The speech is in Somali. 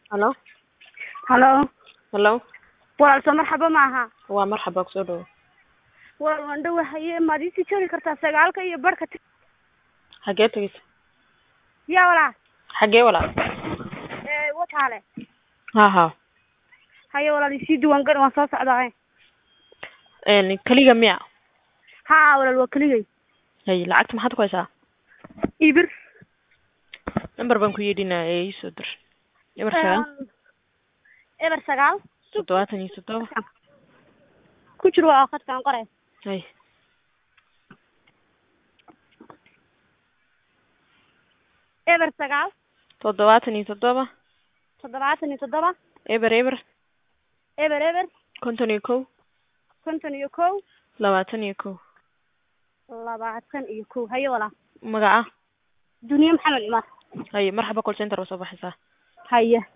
Halo halo halo walaal soo marxaba maaha waa marxaba kusoo dhawo walaal waan dhawahaye maad iisii joogi kartaa sagaalka iyo barhka t- xagee tegeysa yaa walaal xagee walaal ee wataale ha ha haye walaal isii diiwaan gal waan soo socdaa een keliga miya haa walaal waa keligay hay lacagta maxaad ku haysaa ibir number baan ku yeedhinaa ee iisoo dir eber sagaal eber sagaal toddobaatan iyo toddoba ku jir waa khadkaan qoray hay eber sagaal toddobaatan iyo toddoba toddobaatan iyo toddoba eber eber eber eber konton iyo kow konton iyo kow labaatan iyo kow labaatan iyo kow haye walaal magaca duniye maxamed cumar haye marxaba call center waa soo baxaysaa haye